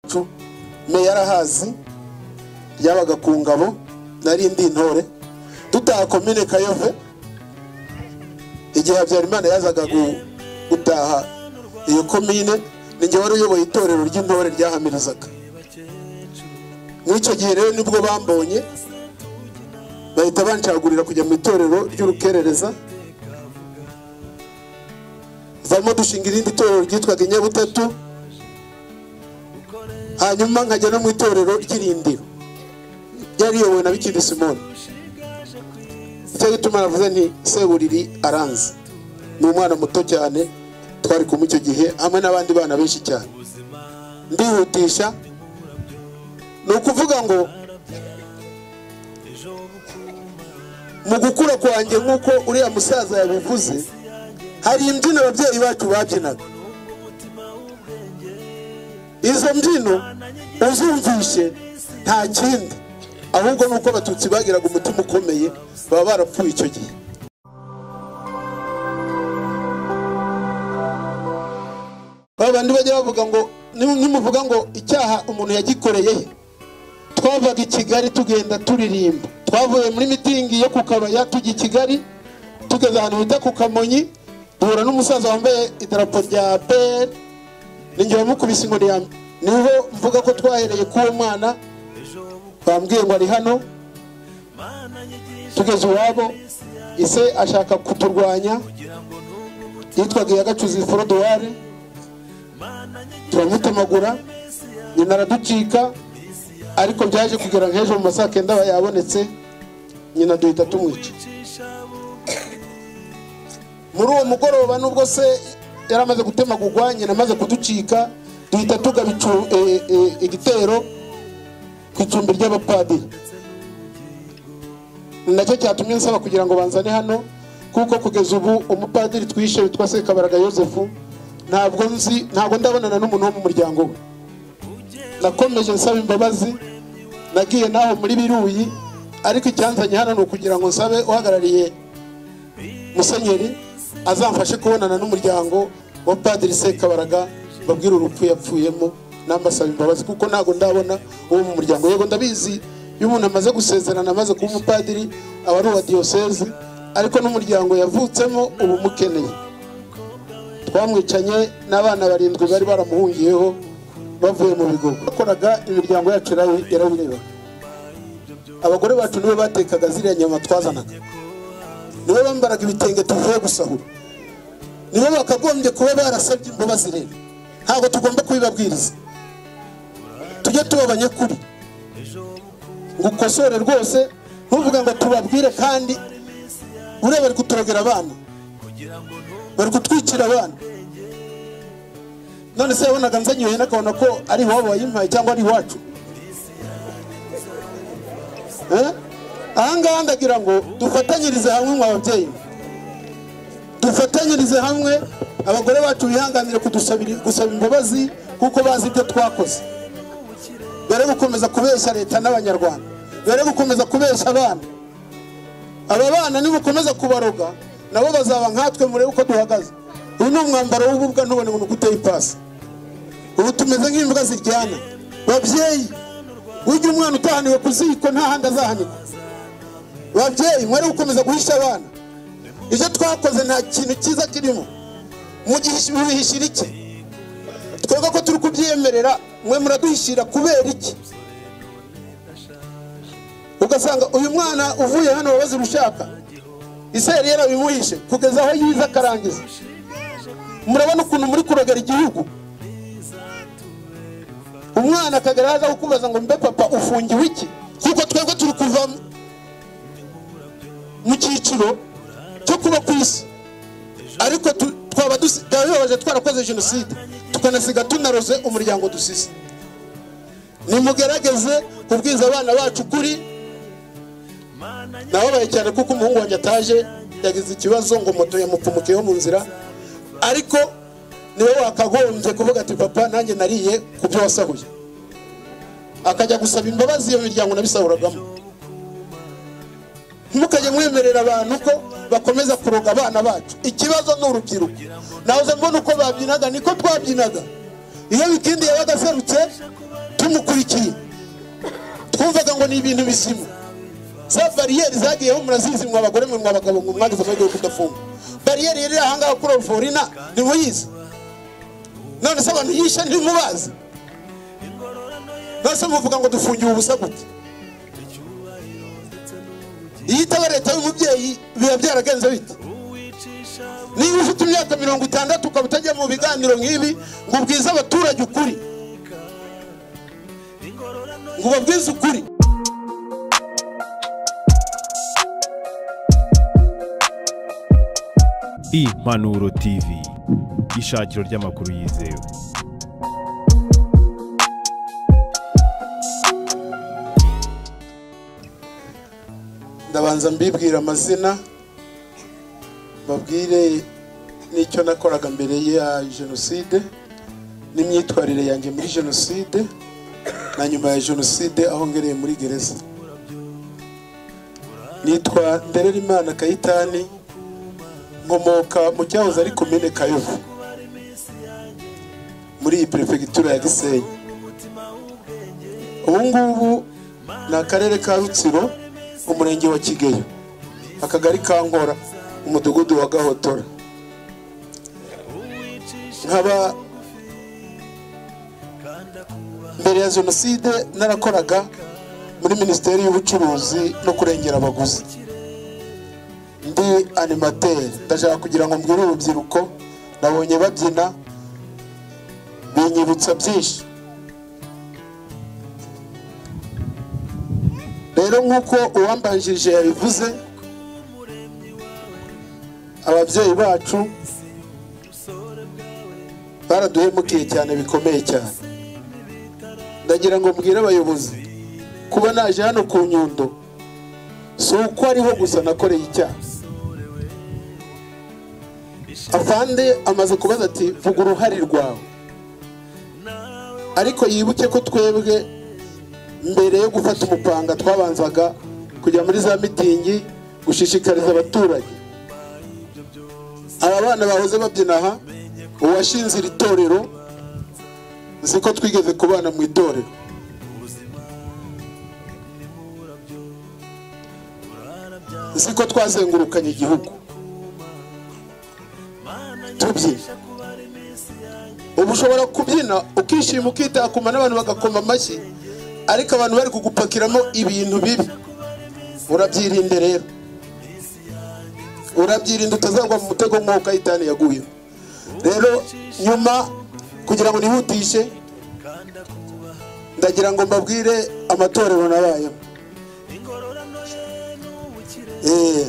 wacu meya arahazi ryabaga ku ngabo narindi intore dutaha komine kayove igihe habyarimana yazaga gu- gutaha iyo komine ninjye wari uyoboye itorero ry'intore ryahamirizaga muri icyo gihe rero nibwo bambonye bahita bancagurira kujya mu itorero ry'urukerereza varimo dushinga irindi torero ryitwaga inyabutatu hanyuma nkajya no mu itorero ry'irindiro ryari riyobowe na bikindi simoni icyo gituma navuze nti seburiri aranze ni umwana muto cyane twari kumwe icyo gihe hamwe n'abandi bana benshi cyane ndihutisha ni ukuvuga ngo mu gukura kwanjye nk'uko uriya musaza yabivuze hari imbyino ababyeyi bacu babyinaga izo mbyino uzumvishe nta kindi ahubwo ni uko abatutsi bagiraga umutima ukomeye baba barapfuye icyo gihe ba bandi bajya bavuga ngo nimu- nimuvuga ngo icyaha umuntu yagikoreye he twavaga i kigali tugenda turirimba twavuye muri mitingi yo ku kabaya tujya i kigali tugeze ahantu bita ku kamonyi duhura n'umusaza wambaye idarapo rya pr ninjye wamukubise inkoni ya mbere niho mvuga ko twahereye k'uwo mwana bambwiye ngo ari hano tugeze iwabo ise ashaka kuturwanya yitwaga iya gacuzi forodowari turamutemagura nyina araducika ariko byaje kugera ngo ejo mu ma saa kenda aba yabonetse nyina duhita tumwica muri uwo mugoroba nubwo se yari amaze gutemagurwa nyina amaze kuducika duhita tugaba icu- eh, eh, igitero ku icumbi ry'abapadiri ni nacyo cyatumye nsaba kugira ngo banzane hano kuko kugeza ubu umupadiri twishe witwa sekabaraga yosefu ntabwo nzi ntabwo ndabonana n'umuntu wo mu muryango we nakomeje nsaba imbabazi nagiye naho muri biruyi ariko icyanzanye hano ni ukugira ngo nsabe uhagarariye musenyeri azamfashe kubonana n'umuryango wa padiri sekabaraga babwire urupfu yapfuyemo nambasaba imbabazi kuko ntabwo ndabona uwo mu muryango yego ndabizi iyo umuntu amaze gusezerana amaze kuba umupadiri aba ari uwa diyosezi ariko n'umuryango yavutsemo uba umukeneye twamwicanye n'abana barindwi bari baramuhungiyeho bavuye mu bigo bakoraga imiryango yacu yarabi- yarabireba abagore bacu nibo batekaga ziriya nyama twazanaga nibo bambaraga ibitenge tuvuye gusahura nibo bakagombye kuba barasabye imbabazi rero ntabwo tugomba kubibabwiriza tujye tuba abanyakuri ngo ukosore rwose ntuvuga ngo tubabwire kandi ureba bari kuturagera abana bari kutwicira abana none se yabonaga nzanye ihene akabona ko ari iwabo wayimpaye cyangwa ari iwacu Eh? ahangaha ndagira ngo dufatanyirize hamwe mu babyeyi dufatanyirize hamwe abagore bacu bihanganire kudusabira- gusaba imbabazi kuko bazi ibyo twakoze bere gukomeza kubeshya leta n'abanyarwanda bere gukomeza kubeshya abana aba bana nibukomeza kubaroga nabo bazaba nkatwe murebe uko duhagaze uyu ni umwambaro w'ububwa ntubone umuntu guteye ipasi ubu tumeze nk'imbwa ziryana babyeyi ujya umwana utahaniwe ku ziko nta handi azahanikwa babyeyi mwari gukomeza guhisha abana ibyo twakoze nta kintu cyiza kirimo mubihishira iki twebwe ko turi kubyemerera mwe muraduhishira kubera iki ugasanga uyu mwana uvuye hano wabaze urushaka ise yari yarabimuhishe kugeza aho yize akarangiza murabona ukuntu muri kurogera igihugu umwana akagera haza kukubaza ngo mbe papa ufungiwe iki kuko twebwe turi kuva mu- mu cyiciro cyo kuba ku isi ariko tu- twaba dusi- byaba bibabaje twarakoze jenoside tukanasiga tunaroze umuryango dusize nimugerageze kubwiza abana bacu kuri nababaye cyane kuko umuhungu wanjye ataje yagize ikibazo ngo moto yamupfumukiyeho mu nzira ariko niwe wakagombye kuvuga ati papa nanjye nariye ku byo wasahuye akajya gusaba imbabazi iyo miryango nabisahuragamo ntimukajye mwemerera abantu ko bakomeza kuroga abana bacu ikibazo ni urubyiruko nahoze mbona uko babyinaga niko twabyinaga iyo bitindi yabaga aserutse tumukurikiye twumvaga ngo ni ibintu bizima za bariyeri zagiyeho murazizi mwa abagore mwe mwa abagabo mwe mwagize amahirwe yo kudafunga bariyeri yari iri ahangaha kuri oruforina ntimuyizi none se abantu yishe ntimubazi none se muvuga ngo dufungiwe ubusa gute iyo itaba leta y'umubyeyi biba byaragenze bite niba ufite imyaka mirongo itandatu ukaba utajya mu biganiro nk'ibi ngo ubwize abaturage ukuri ngo ubabwize ukuri impanuro tv ishakiro ry'amakuru yizewe ndabanza mbibwira amazina babwire n'icyo nakoraga mbere ya jenoside n'imyitwarire yanjye muri jenoside na nyuma ya jenoside aho ngereye muri gereza nitwa ndererimana kayitani nkomoka mu cyahoze ari komine kayovu muri iyi perefegitura ya gisenyi ubu ngubu ni akarere ka rutsiro umurenge wa kigeyo akagari ka nkora umudugudu wa gahotora nkaba mbere ya jenoside narakoraga muri minisiteri y'ubucuruzi no kurengera abaguzi ndi animateri ndashaka kugira ngo mbwire urubyiruko nabonye babyina binyibutsa byinshi rero nk'uko uwambanjirije yabivuze ababyeyi bacu baraduhemukiye cyane bikomeye cyane ndagira ngo mbwire abayobozi kuba naje hano ku nyundo si uko ariho gusa nakoreye icyaha afande amaze kubaza ati vuga uruhare rwawe ariko yibuke ko twebwe mbere yo gufata umupanga twabanzaga kujya muri za mitingi gushishikariza abaturage aba bana bahoze babyina aha uwashinze iri torero nzi ko twigeze kubana mu itorero nzi ko twazengurukanye igihugu tubyina ubu ushobora kubyina ukishima ukitakuma n'abantu bagakoma amashyi ariko abantu bari kugupakiramo ibintu bibi urabyirinde rero urabyirinda utazagwa mu mutego nk'uwo kayitani yaguye rero nyuma kugira ngo nihutishe ndagira ngo mbabwire amatorero nabayemo Eh,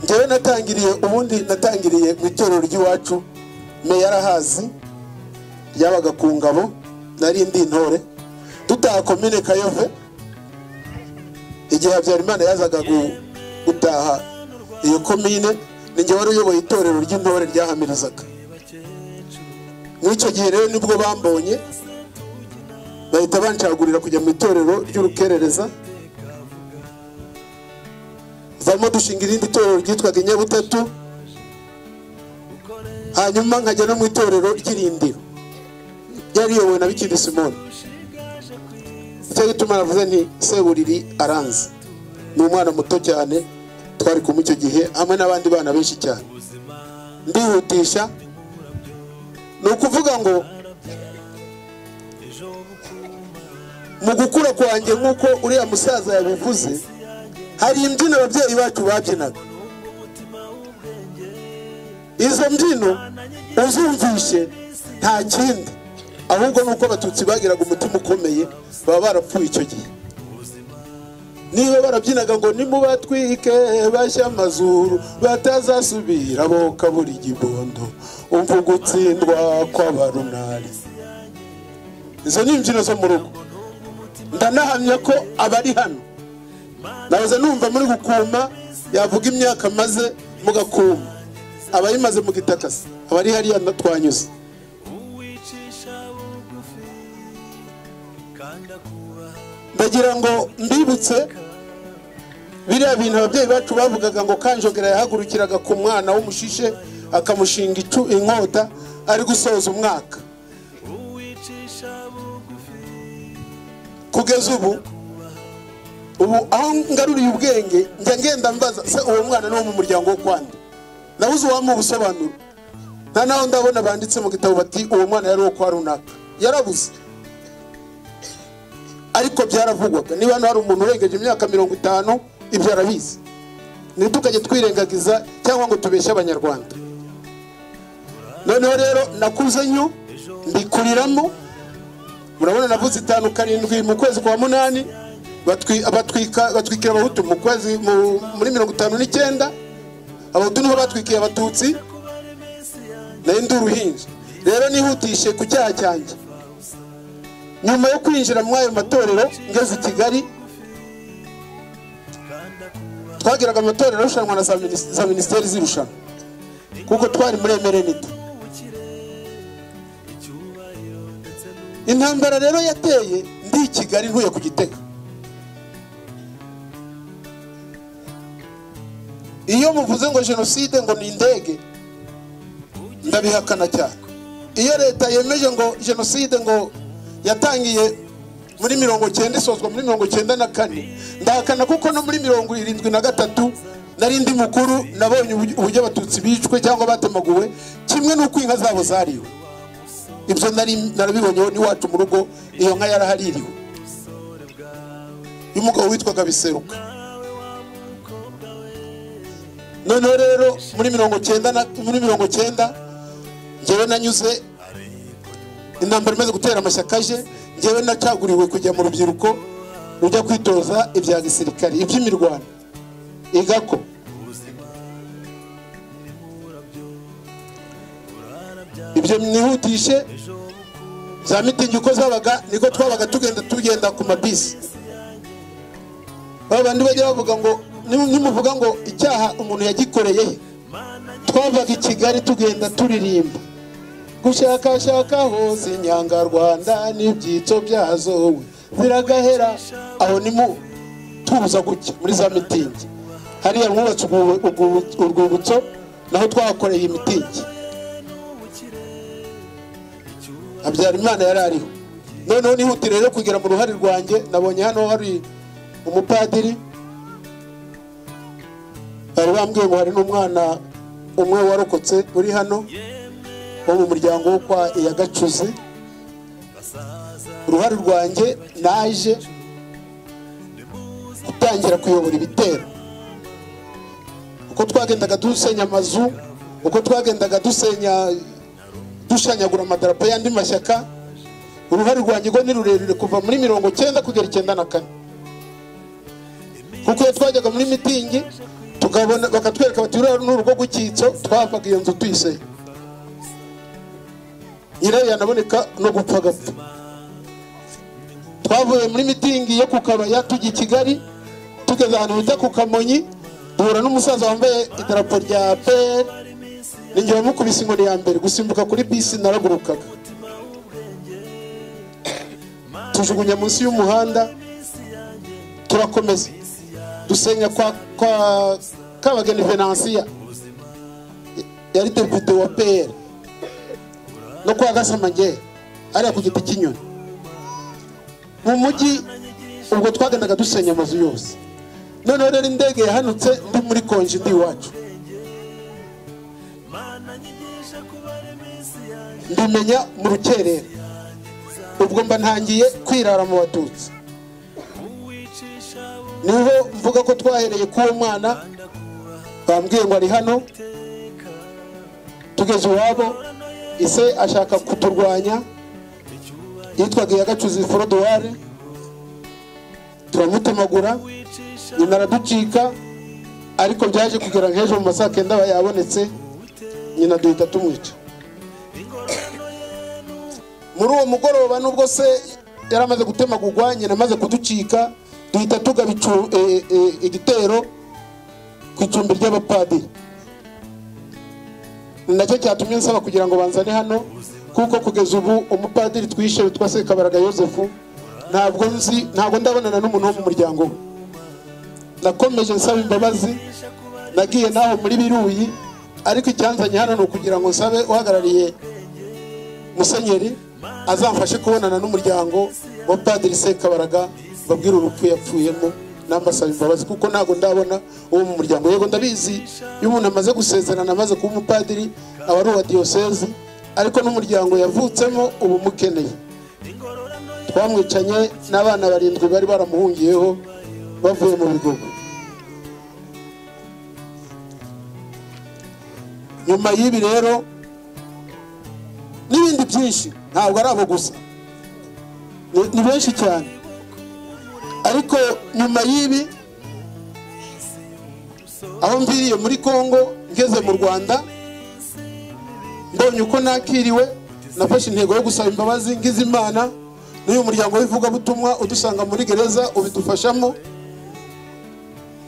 njyewe natangiriye ubundi natangiriye mu itorero ry'iwacu meya arahazi ryabaga ku ngabo nari ndi intore dutaha komine kayove igihe habyarimana yazaga gu- gutaha iyo komine ni njye wari uyoboye itorero ry'intore ryahamirizaga muri icyo gihe rero nibwo bambonye bahita banshagurira kujya mu itorero ry'urukerereza varimo dushinga irindi torero ryitwaga inyabutatu hanyuma nkajya no mu itorero ry'irindiro ryari riyobowe na bikindi simoni icyo gituma navuze nti seburiri aranze ni umwana muto cyane twari kumwe icyo gihe hamwe n'abandi bana benshi cyane ndihutisha ni ukuvuga ngo mu gukura kwanjye nk'uko uriya musaza yabivuze hari imbyino ababyeyi bacu babyinaga izo mbyino uzumvishe nta kindi ahubwo ni uko abatutsi bagiraga umutima ukomeye baba barapfuye icyo gihe niba barabyinaga ngo nimubatwike bashya amazuru batazasubira bokabura igibondo umva ugutsindwa kw'abarunari izo ni imbyino zo mu rugo ndanahamya ko abari hano nahoze numva muri gukuma yavuga imyaka maze mugakuma abayimaze mugitakasa abari hariya twanyuze ndagira ngo mbibutse biriya bintu ababyeyi bacu bavugaga ngo kanjogera yahagurukiraga ku mwana w'umushishe akamushinga icu inkota ari gusoza umwaka kugeza ubu ubu aho ngaruriye ubwenge njya ngenda mbaza se uwo mwana ni uwo mu muryango wo kwande nabuze uwampa ubusobanuro nta naho ndabona banditse mu gitabo bati uwo mwana yari uwo kwa runaka yarabuze ariko byaravugwaga niba hano hari umuntu urengeje imyaka mirongo itanu ibyo arabizi ntitukajye twirengagiza cyangwa ngo tubeshye abanyarwanda noneho rero nakuze nnyo mbikuriramo murabona navuze itanu karindwi mu kwezi kwa munani batwi- batwika- batwikira abahutu mu kwezi mu- muri mirongo itanu n'icyenda abahutu niho batwikiye abatutsi nayo ndi uruhinja rero nihutishe ku cyaha cyanjye nyuma yo kwinjira muri ayo matorero ngeze i kigali twagiraga amatorero arushanwa na za minis- za minisiteri zirushanwa kuko twari muri emerenite intambara rero yateye ndi i kigali ntuye ku gitega iyo muvuze ngo jenoside ngo ni indege ndabihakana cyane iyo leta yemeje ngo jenoside ngo yatangiye muri mirongo cyenda isozwa muri mirongo cyenda na kane ndahakana kuko no muri mirongo irindwi na gatatu nari ndi mukuru nabonye ubu- uburyo abatutsi bicwe cyangwa batemaguwe kimwe n'uko inka zabo zariwe ibyo nari narabibonyeho n'iwacu mu rugo iyo nka yarahaririwe y'umugabo witwaga biseruka noneho rero muri mirongo cyenda na- muri mirongo cyenda njyewe nanyuze intambara imaze gutera amashyaka aje njyewe nacaguriwe kujya mu rubyiruko rujya kwitoza ibya gisirikare iby'imirwano igako ibyo mwihutishe za mitingi uko zabaga niko twabaga tugenda tugenda ku mabisi babandi bajya bavuga ngo nimu- nimuvuga ngo icyaha umuntu yagikoreye he twavaga i kigali tugenda turirimba gushakashaka hose inyangarwanda n'ibyitso byazo we ziragahera aho nimu tubuza gutya muri za mitingi hariya mwubatse urwu- urwu- urwibutso naho twahakoreye imitingi habyarimana yari ariho noneho nihutire rero kugera mu ruhare rwanjye nabonye hano hari umupadiri bari bambwiye ngo hari n'umwana umwe warokotse uri hano wo mu muryango wo kwa iyagacuzi uruhare rwanjye naje gutangira kuyobora ibitero uko twagendaga dusenya amazu uko twagendaga dusenya dushanyagura amadarapo y'andi mashyaka uruhare rwanjye rwo ni rurerure kuva muri mirongo cyenda kugera icyenda na kane kuko iyo twajyaga muri mitingi tukabona bakatwereka bati ruriya ni urugo rw'icyitso twavaga iyo nzu tuyiseye nyirayo yanaboneka no gupfa agapfa twavuye muri mitingi yo ku kabaya tujya i kigali tugeze ahantu bita ku kamonyi duhura n'umusaza wambaye idarapo rya pr ninjye wamukubise inkoni ya mbere gusimbuka kuri bisi naragurukaga tujugunya munsi y'umuhanda turakomeza dusenya kwa kwa kabageni venansiya yari depite wa pr no kwa gasamangere ariya ku giti cy'inyoni mu mujyi ubwo twagendaga dusenya amazu yose noneho rero indege yahanutse ndi muri konji ndi iwacu mbimenya mu rukerera ubwo mba ntangiye kwirara mu batutsi niho mvuga ko twahereye k'uwo mwana bambwiye ngo ari hano tugeze iwabo ise ashaka kuturwanya yitwaga iyagacuzi forodoware turamutemagura nyina araducika ariko byaje kugera nk'ejo mu masaha kenda aba yabonetse nyina duhita tumwica muri uwo mugoroba nubwo se yari amaze gutemagurwa nyina amaze kuducika duhita tugaba icu- e- e- igitero ku icumbi ry'abapadiri ni nacyo cyatumye nsaba kugira ngo banzane hano kuko kugeza ubu umupadiri twishe witwa sekabaraga yosefu ntabwo nzi ntabwo ndabonana n'umuntu wo mu muryango we nakomeje nsaba imbabazi nagiye naho muri biruyi ariko icyanzanye hano ni ukugira ngo nsabe uhagarariye musenyeri azamfashe kubonana n'umuryango wa padiri sekabaraga babwire urupfu yapfuyemo nambasaba imbabazi kuko ntabwo ndabona uwo mu muryango yego ndabizi iyo umuntu amaze gusezerana amaze kuba umupadiri aba ari uwa diyosezi ariko n'umuryango yavutsemo uba umukeneye twamwicanye n'abana barindwi bari baramuhungiyeho bavuye mu bigogo nyuma y'ibi rero n'ibindi byinshi ntabwo ari abo gusa Ni- ni benshi cyane ariko nyuma y'ibi aho mviriye muri congo ngeze mu rwanda mbonye uko nakiriwe nafashe intego yo gusaba imbabazi ngize imana n'uyu muryango w'ivugabutumwa udusanga muri gereza ubidufashamo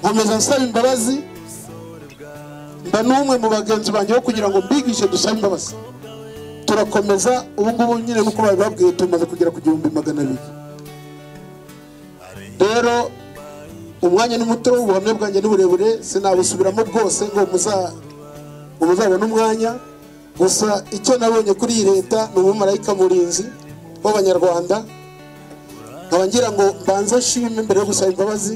nkomeza nsaba imbabazi mba n'umwe mu bagenzi banjye bo kugira ngo mbigishe dusabe imbabazi turakomeza ubu ngubu nyine nk'uko babibabwiye tumaze kugera ku gihumbi magana abiri rero umwanya ni muto ubuhamya bwanjye ni burebure sinabusubiramo bwose ngo muza- ngo muzabone umwanya gusa icyo nabonye kuri iyi leta ni umumarayika murinzi w'abanyarwanda nkaba ngira ngo mbanze nshime mbere yo gusaba imbabazi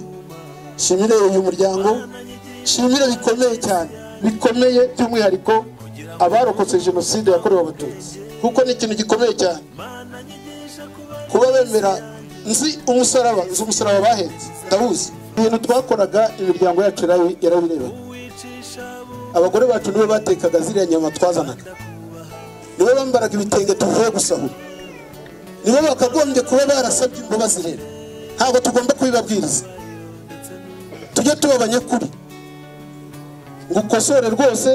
nshimire uyu muryango nshimire bikomeye cyane bikomeye by'umwihariko abarokotse jenoside yakorewe abatutsi kuko ni ikintu gikomeye cyane kuba bemera nzi umusaraba nzi umusaraba bahetse ndawuzi ibintu twakoraga imiryango yacu yarabi- yarabireba abagore bacu nibo batekaga ziriya nyama twazanaga nibo bambaraga ibitenge tuvuye gusahura nibo bakagombye kuba barasabye imbabazi rero ntabwo tugomba kubibabwiriza tujye tuba abanyakuri ngo ukosore rwose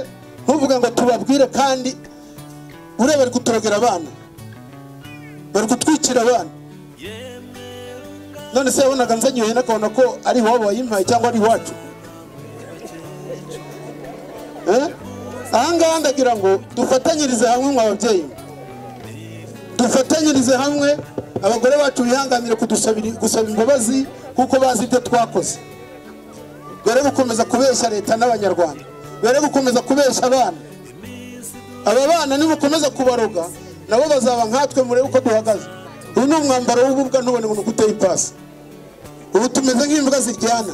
ntuvuge ngo tubabwire kandi uriya bari gutorogera abana bari gutwikira abana none se yabonaga nzanyoye n'akabona ko ari iwabo wayimpaye cyangwa ari iwacu Eh? ahangaha ndagira ngo dufatanyirize hamwe mwa babyeyi mwe. dufatanyirize hamwe abagore bacu bihanganire kudusabira- gusaba imbabazi kuko bazi ibyo twakoze bare gukomeza kubeshya leta n'abanyarwanda bare gukomeza kubeshya abana aba bana nimukomeza kubaroga nabo bazaba nkatwe murebe uko duhagaze uyu ni umwambaro w'ububwa ntubone umuntu guteye ipasi ubu tumeze nk'imbwa ziryana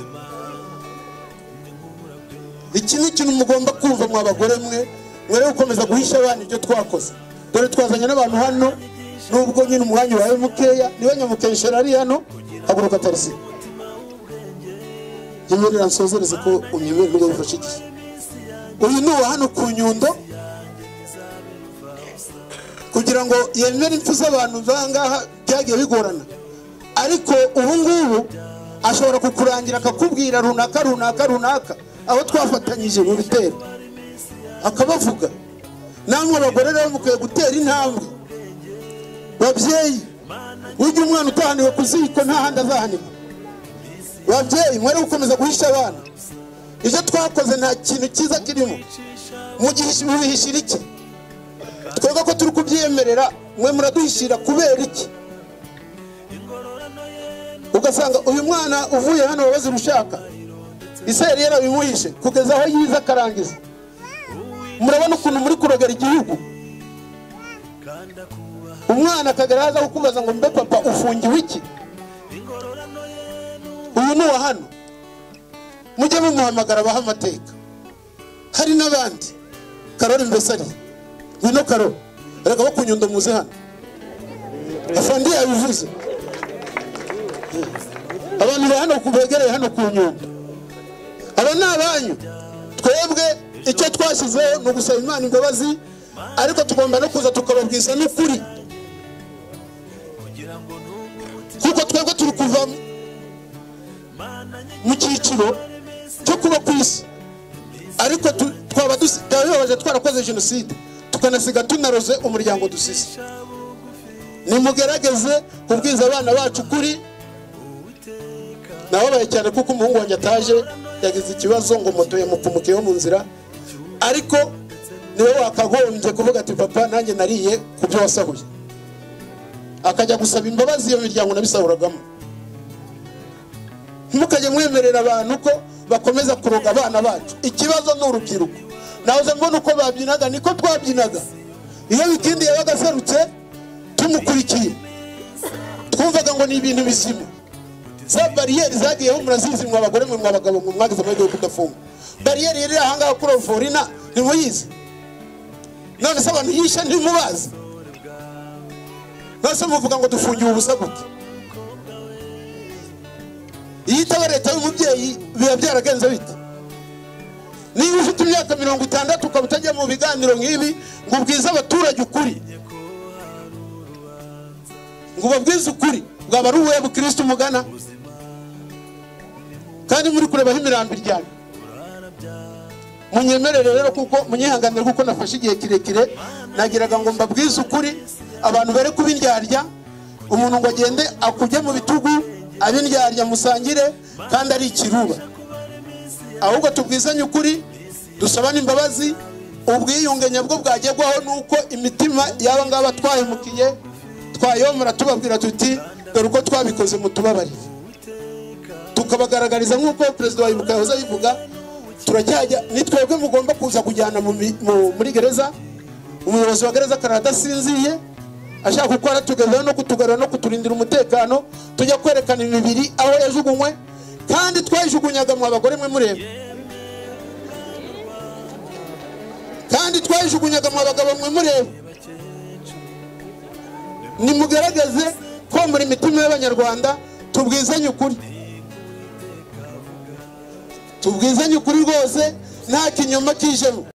iki ni ikintu mugomba kumva mwa bagore mwe mwere gukomeza guhisha abana ibyo twakoze dore twazanye n'abantu hano nubwo nyine umwanya ubaye mukeya niba nyamukeshera ari hano haguruka tarisi nyemerera nsozereze ko umyemerere nibwo bifashe igihe uyu ni uwa hano ku nyundo kugira ngo yemere impfu z'abantu bangaha byagiye bigorana ariko ubu ngubu ashobora kukurangira akakubwira runaka runaka runaka aho twafatanyije mu bitero akabavuga namwe abagore rero mukwiye gutera intambwe babyeyi ujya umwana utahaniwe ku ziko nta handi azahanirwa babyeyi mwere gukomeza guhisha abana ibyo twakoze nta kintu cyiza kirimo mubihishira iki twebwe ko turi kubyemerera mwe muraduhishira kubera iki ugasanga uyu mwana uvuye hano wabaze urushaka iseri yarabimuhishe kugeza aho yize akarangiza murabona ukuntu muri kurogera igihugu umwana akagera aza kukubaza ngo mbe papa ufungiwe iki uyu ni uwa hano mujye mumuhamagara abaha amateka hari n'abandi karori mbesari ngwino karori erega bo kunyundo muze hano afandi yabivuze abantu ba hano begereye hano ku nyundo aba ni abanyu twebwe icyo twashyizeho ni ugusaba imana imbabazi ariko tugomba no kuza tukababwiza n'ukuri kuko twebwe turi kuvamo mu cyiciro cyo kuba ku isi ariko tu- twaba dusi- byaba bibabaje twarakoze jenoside tukanasiga tunaroze umuryango dusize nimugerageze kubwiza abana bacu kuri nababaye cyane kuko umuhungu wanjye ataje yagize ikibazo ngo moto yamupfumukiyeho mu nzira ariko niwe wakagombye kuvuga ati papa nanjye nariye ku byo wasahuye akajya gusaba imbabazi iyo miryango nabisahuragamo ntimukajye mwemerera abantu ko bakomeza kuroga abana bacu ikibazo ni urubyiruko nahoze mbona uko babyinaga niko twabyinaga iyo bikindi yabaga aserutse tumukurikiye twumvaga ngo ni ibintu bizima za bariyeri zagiyeho murazizi mwa abagore mwe mwa abagabo mwe mwagize amahirwe yo kudafunga bariyeri yari iri ahangaha kuri oforina ntimuyizi none se abantu yishe ntimubazi none se muvuga ngo dufungiwe ubusa gute iyo itaba leta y'umubyeyi biba byaragenze bite niba ufite imyaka mirongo itandatu ukaba utajya mu biganiro nk'ibi ngo ubwize abaturage ukuri ngo ubabwize ukuri bwaba ari uwuhe bukirisitu mugana kandi muri kurebaho imirambo iryamye munyemerere rero kuko munyihanganire kuko nafashe igihe kirekire nagiraga ngo mbabwize ukuri abantu bare kubindyarya umuntu ngo agende akujye mu bitugu abindyarya musangire kandi ari ikiruba ahubwo tubwizanye ukuri dusabane imbabazi ubwiyunge nyabwo bwagerwaho ni uko imitima y'aba ngaba twahemukiye twayomora tubabwira tuti dore uko twabikoze mutubabarire tukabagaragariza nk'uko perezida wa ibuka yahoze abivuga turacyajya ni twebwe mugomba kuza kujyana mu mi- mu- muri gereza umuyobozi wa gereza akaraha adasinziye ashaka gukora tugarura no kutugarura no kuturindira umutekano tujya kwerekana imibiri aho yajugunywe kandi twayijugunyaga mu abagore mwe mureba kandi twayijugunyaga mu abagabo mwe mureba nimugaragaze ko muri mitima y'abanyarwanda tubwizanye ukuri tubwizanye ukuri rwose nta kinyoma kijemo